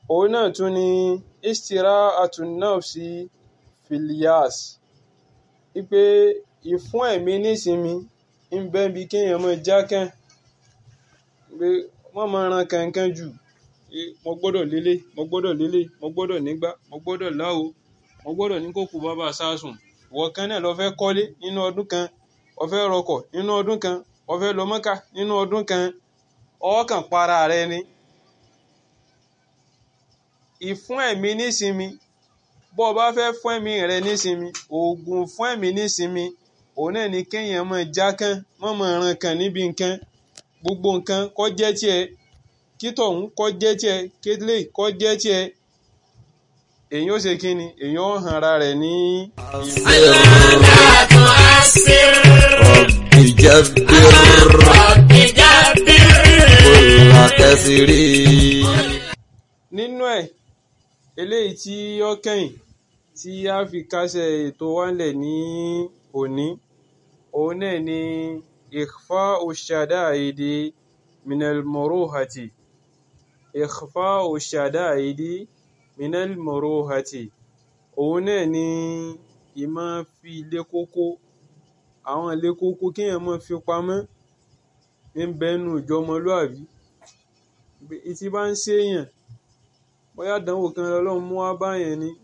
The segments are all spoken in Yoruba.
òun náà tún ni istira'atun nafsi fil yas wípé ìfún ẹ̀mí nísinmi ń bẹ bí kéèyàn máa jákàn pé wọ́n máa ran kankan jù mo gbọ́dọ̀ lélẹ̀ mo gbọ́dọ̀ lélẹ̀ mo gbọ́dọ̀ nígbà mo gbọ́dọ̀ láwo mo gbọ́dọ̀ ní kókò bàbá sásùn ìwọ kan náà lọ fẹ́ kọ́lé nínú ọdún kan o fẹ́ rọkọ̀ nínú ọdún kan o fẹ́ lọ Mọ́kà nínú ọdún kan ọkàn para rẹ ni ìfún ẹ̀mí nísinmi bó o bá fẹ́ fún ẹ̀mí rẹ nísinmi oògùn fún ẹ̀mí nísinmi òun náà ni kéèyàn máa jákàn má máa ran kan níbi nǹkan gbogbo nǹkan kó jẹ́ tiẹ̀ kí tọ̀hún kó jẹ́ tiẹ̀ kílé kó jẹ́ tiẹ̀ èyí ó ṣe kí ni èyí ó hàn ara rẹ̀ ní. رب جبر كل كسر nínú ẹ̀ eléyìí tí ó kẹ́yìn tí a fi kásẹ̀ ètò wálẹ̀ ní òní òun náà ni ikhfa'u shada'idi minal muruhati ikhfa'u shada'idi minal muruhati òun náà ni ìmọ̀ fi ilé kókó àwọn ilé kókó kéèyàn máa fi pamọ́ ń bẹ́nu ìjọmọlúàbí ìtì bá ń ṣèèyàn bóyá àdánwò kan lọ́lọ́run mú wá báyẹn ni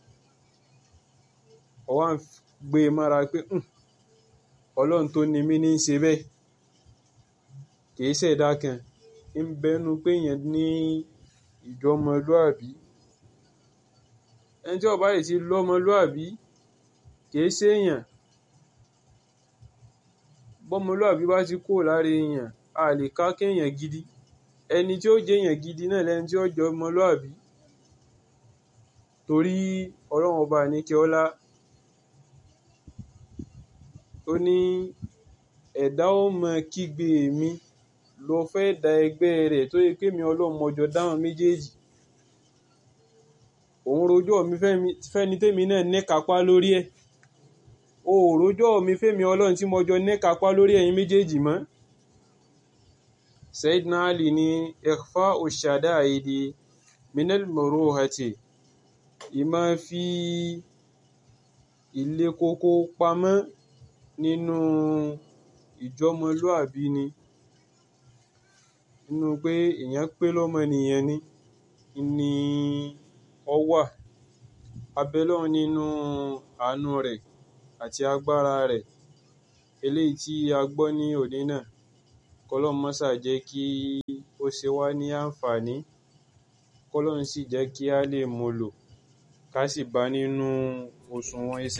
ó wá ń gbé e mára pé "Hmm, ọlọ́run tó ni mí ní í ṣe bẹ́ẹ̀ kìí ṣẹ̀dá kan ń bẹnu pé èèyàn ní ìjọmọlúàbí ẹni tí ó bá yìí ti lọ́mọlúàbí kìí ṣèèyàn bọ́mọlúàbí bá ti kúrò lára èèyàn a lè ká kéèyàn gidi ẹni tí ó jẹ́ èèyàn gidi náà lẹni tí ó jọ ọmọlúàbí torí ọlọ́run ọba àníkẹ́ ọlá ó ní ẹ̀dá ó mọ kígbe mi lọ fẹ́ da ẹgbẹ́ rẹ̀ tó yẹ pé mi ọlọ́run mọjọ dáhùn méjèèjì òun rojọ́ mi fẹ́ni tèmi náà ní kápá lórí ẹ̀ o ò rojọ́ mi fẹ́mi ọlọ́run tí mọjọ ní kápá lórí ẹ̀yin méjèèjì mọ́ Sayyidina Ali ní ikhfa'u shada'idi minal muruhati ìmọ̀ fi ilé kókó pamọ́ nínú ìjọmọlúàbí ni nínú pé èèyàn pé lọ́mọnìyàn ni ni ó wà abẹ́lọ́run nínú àánú rẹ̀ àti agbára rẹ̀ eléyìí tí a gbọ́ ní òní náà kọ́lọ́run mọ́sà jẹ́ kí ó ṣe wá ní àǹfààní kọ́lọ́run sì jẹ́ kí a lè mú lò ká sì bá nínú òṣùwọ̀n iṣẹ́